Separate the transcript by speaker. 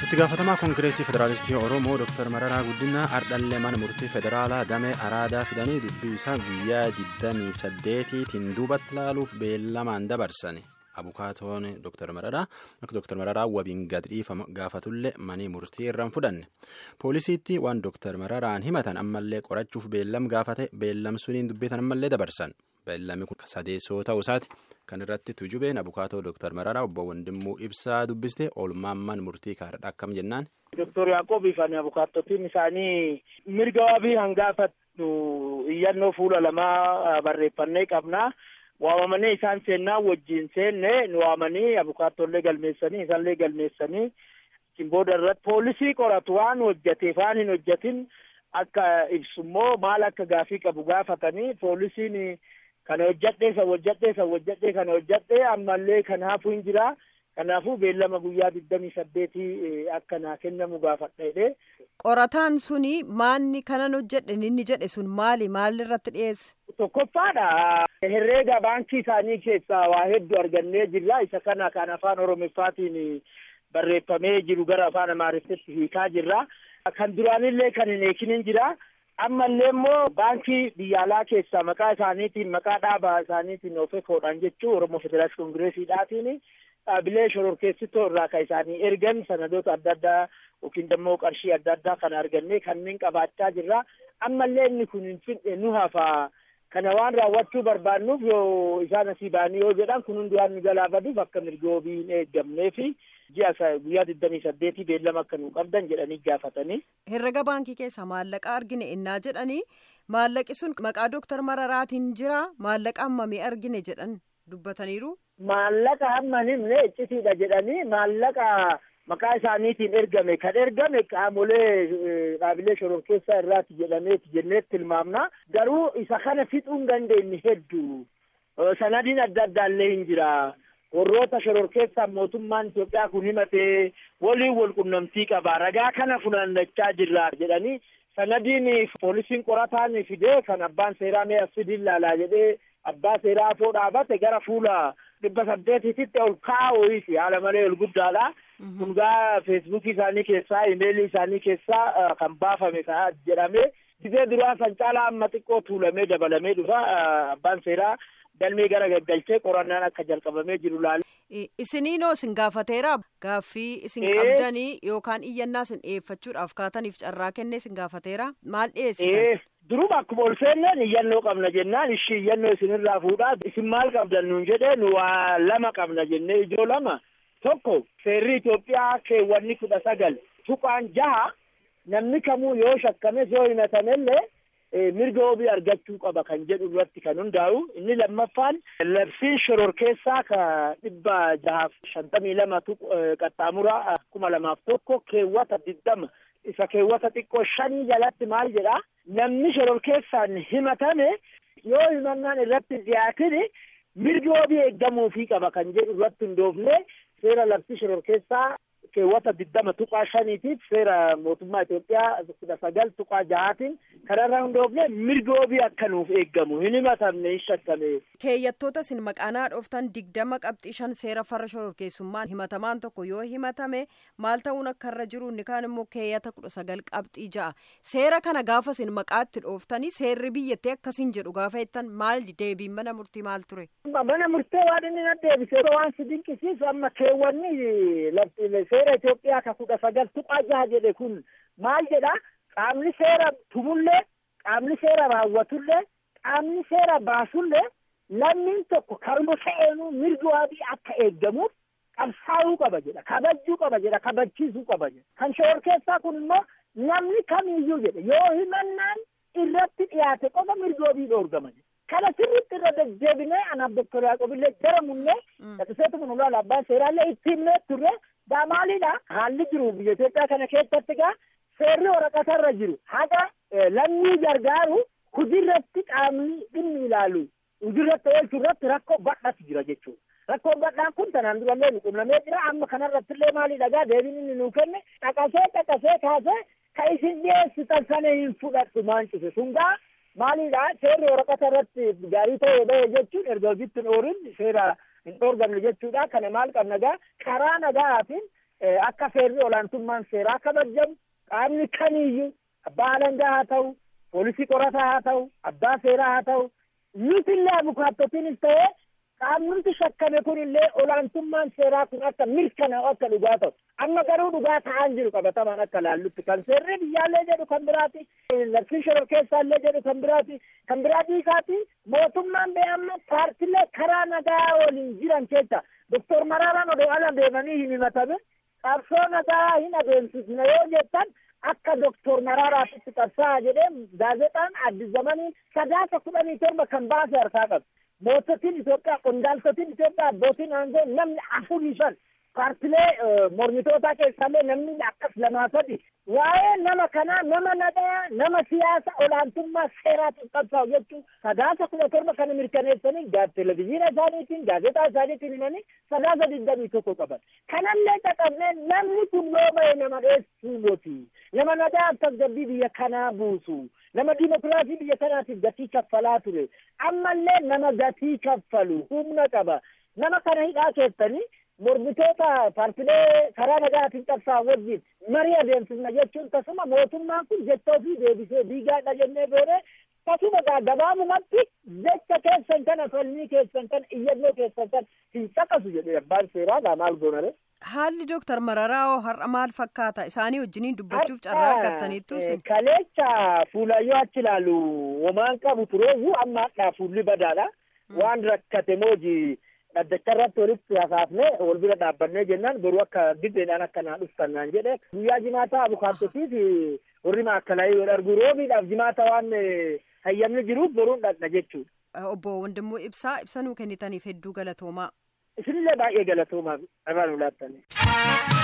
Speaker 1: itti gaafatamaa koongireesii federaalistii oromoo dr mararaa guddinaa ardhallee mana murtii federaalaa damee araadaa fidanii dubbii isaa guyyaa 28tiin duubatti laaluuf beellamaan dabarsan abukaatoon dr mararaa akka dr mararaa wabiin gad dhiifama gaafatullee manii murtii irraan fudhanne poolisiitti waan dr mararaan himatan ammallee qorachuuf beellam gaafate beellam suniin dubbitan ammallee dabarsan beellamni kun sadeessoo ta'uu isaati. kan irratti tujubeen abukaatoo dooktar mararaa obbo Wandimmuu ibsaa dubbiste oolmaamman murtii kaadha akkam jennaan.
Speaker 2: Doktor Yaaqoobii fi abukaattotiin isaanii mirga wabii hangaafattu iyyannoo fuula lamaa barreeffannee qabna. Waamamanii isaan seennaa wajjin seenne nu waamanii abukaatollee galmeessanii isaallee galmeessanii booda irratti poolisii qoratu waan hojjateef waan hin hojjatin akka ibsummoo maal akka gaafii qabu gaafatanii poolisiin. Kana hojjadhee isa hojjadhee isa hojjadhee kana hojjadhee ammallee kanaafuu hin jira. Kanaafuu beellama guyyaa digdamii saddeetii akka naa kennamu gaafadheedhe.
Speaker 3: Qorataan suni maanni kanan hojjedhe inni jedhe sun maali maalirratti dhiyeesse?
Speaker 2: Tokkoffaadha. Herreega baankii isaanii keessaa waa hedduu argannee jirra. Isa kana kan afaan Oromiffaatiin barreeffamee jiru gara afaan Amaariffatti hiikaa jirra. Kan duraanillee kan hin eekinin jira. ammallee immoo baankii biyya alaa keessaa maqaa isaaniitiin maqaa dhaabaa isaaniitiin ofekoodhaan jechuu oromoo federaalist koongireesiidhaatiin dhaabilee shororkeessitoo irraa kan isaanii ergan sanadoota adda addaa yookiin immoo qarshii adda addaa kan argannee kanneen qabaachaa jirra ammallee inni kun hin fidhe nu hafa kana waan raawwachuu barbaannuuf yoo isaan asii ba'anii yoo jedhan kun hundi waan nu galaafaduuf akka mirga wabii hin eeggamnee fi ji'a guyyaa digdamii saddeetii beellama akka nu qabdan jedhanii gaafatanii.
Speaker 3: Herrega baankii keessaa maallaqa argine innaa jedhanii maallaqi sun maqaa dooktar Mararaatiin jira maallaqa hammamii argine jedhan dubbataniiru.
Speaker 2: Maallaqa hamma himne iccitiidha jedhanii maallaqa maqaa isaaniitiin ergame kan ergame qaamolee dhaabilee shororkeessaa irraati jedhameeti jenneetti tilmaamna garuu isa kana fixuu hin dandeenye hedduu sanadiin adda addaallee hin jira. warroota shororkeessaan mootummaan Itoophiyaa kun himatee waliin wal qunnamtii qaba ragaa kana funaannachaa jirra jedhanii sanadiin poolisiin qorataan fidee kan abbaan seeraa mee asfidiin laalaa jedhee abbaa seeraa afoo dhaabate gara fuula dhibba saddeetitti ol kaa'uuf haala malee ol guddaadha. kun gaa feesbuukii isaanii keessaa imeelii isaanii keessaa kan baafame jedhame gizee duraa san caalaa amma xiqqoo tuulamee dabalamee dhufa abbaan seeraa. galmee gara gaggalchee qorannaan akka jalqabamee jiru laale.
Speaker 3: Isiniinoo isin gaafateera gaaffii isin qabdanii yookaan iyyannaa isin dhiyeeffachuudhaaf kaataniif carraa kennee isin gaafateera maal dhiyeessitan?
Speaker 2: Duruma akkuma ol seenneen iyyannoo qabna jennaan ishii iyyannoo isinirraa fuudhaa isin maal qabdan nuun jedhee nu waa lama qabna jennee ijoo lama tokko seerri Itoophiyaa keewwanni kudha sagal tuqaan jaha namni kamuu yoo shakkames yoo himatamellee. mirga wabii argachuu qaba kan jedhu irratti kan hundaa'u inni lammaffaan labsiin shororkeessaa ka dhibba jahaaf shantamii lama qaxxaamura kuma lamaaf tokko keewwata digdama isa keewwata xiqqoo shanii jalatti maal jedha namni shororkeessaan himatame yoo himannaan irratti dhiyaatini mirga wabii eeggamuufii qaba kan jedhu irratti hundoofne seera labsii shororkeessaa keewwata digdama tuqaa shaniitiif seera mootummaa Itoophiyaa kudha sagal tuqaa jahaatiin kanarraa hundoofne mirga wabii akka nuuf eeggamu hin himatamne hin shakkame.
Speaker 3: Keeyyattoota isin maqaanaa dhooftan digdama qabxii shan seera farra shororkeessummaan himatamaan tokko yoo himatame maal ta'uun akka irra jiru inni kaan immoo keeyyata kudha sagal qabxii ja'a seera kana gaafa isin maqaatti dhooftanii seerri biyyattii akkasiin jedhu gaafa jettan maal deebiin mana murtii maal ture.
Speaker 2: Mana murtee waan inni na deebisee waan si dinqisiisu amma keewwanni seera Itoophiyaa ka kudha sagal tuqaa jaha jedhe kun maal jedha qaamni seera tumullee qaamni seera raawwatullee qaamni seera baasullee lammiin tokko karuma sa'eenuu mirga wabii akka eeggamuuf qabsaa'uu qaba jedha kabajuu qaba jedha kabachiisuu qaba jedha kan shororkeessaa kun immoo namni kamiyyuu jedhe yoo himannaan irratti dhiyaate qofa mirga wabii dhoorgama jedha kana sirriitti irra deddeebinee anaaf doktor Yaaqobillee jara munnee dhaqseetu kun ulaala abbaan seeraallee itti himnee turre gaa maalidha haalli jiru biyya Itoophiyaa kana keessatti gaa seerri waraqatarra jiru haga lammii gargaaru hojiirratti qaamni dhimmi ilaalu hojiirratti oolchuu irratti rakkoo badhaatu jira jechuudha. Rakkoon badhaan kun tanaan durallee nu qunnamee jira amma kanarratti illee maalidha gaa deebiin inni nuu kenne dhaqasee dhaqasee kaasee ka isin dhiyeessitan sana hin fudhadhu maancise sun gaa maalidha seerri waraqata irratti gaarii ta'ee bahe jechuun erga hojiitti hin oorin seera hin dhoorgamne jechuudha kana maal qabna gaa karaa nagaatiin akka seerri olaantummaan seeraa kabajamu qaamni kamiiyyuu abbaa alangaa haa ta'u poolisii qorataa haa ta'u abbaa seeraa haa ta'u nuti illee abukaattotiinis ta'ee qaamni shakkame kun illee olaantummaan seeraa kun akka mirkanaa'u akka dhugaa ta'u amma garuu dhugaa ta'aan jiru qabatamaan akka laallutti kan seerri biyyaallee jedhu kan biraati labsii shoror keessaallee jedhu kan biraati kan biraa dhiisaati mootummaan bee amma paartilee karaa nagaa waliin jiran keessa doktor Maraaraan odoo ala deemanii hin himatamin qabsoo nagaa hin adeemsisne yoo jettan akka doktor Maraaraatitti qabsaa'aa jedhee gaazexaan addis zamanii sadaasa kudhanii torba kan baase harkaa qabu. moototiin Itoophiyaa qondaaltotiin Itoophiyaa abbootiin aangoo namni afurii shan paartilee mormitootaa keessaallee namni akkas lamaa sadi waa'ee nama kanaa nama nagaa nama siyaasa olaantummaa seeraatiin qabsaa'u jechuun sadaasa kudha torba kana mirkaneessanii televezyiina isaaniitiin gaazexaa isaaniitiin himanii sadaasa digdamii tokko qaban kanallee caqabnee namni kun yoo ba'e nama dheessuu moti nama nagaa tasgabbii biyya kanaa buusu nama dimokiraasii biyya kanaatiif gatii kaffalaa ture ammallee nama gatii kaffalu humna qaba nama kana hidhaa keessanii mormitoota paartilee karaa nagaatiin qabsaa wajjin marii adeemsifna jechuun tasuma mootummaan kun jecha ofii deebisee diigaadha jennee boodee tasuma gabaabumatti jecha keessan kana falmii keessan kana iyyannoo keessan kana hin caqasu jedhee abbaan seeraa gaa maal goonare.
Speaker 3: Haalli Dooktar Mararaa har'a maal fakkaata? Isaanii wajjiniin dubbachuuf carraa argattaniittu isin.
Speaker 2: Kaleecha fuulayyoo achi ilaalu homaan qabu tureeyyuu amma hadhaa fuulli badaadha. Waan rakkate mooji dhaddacha irratti walitti hasaafne wal bira dhaabbannee jennaan boruu akka diddeedhaan akka naa dhuftan naan jedhe guyyaa jimaataa abukaattotiif warri maakkalaa yoo dhargu roobiidhaaf jimaata waan hayyamni jiruuf boruun dhaqna jechuudha.
Speaker 3: Obbo Wandimmoo Ibsaa ibsa nuu kennitaniif hedduu galatoomaa.
Speaker 2: Isinillee baay'ee galatoomaa irraa nu laattanii.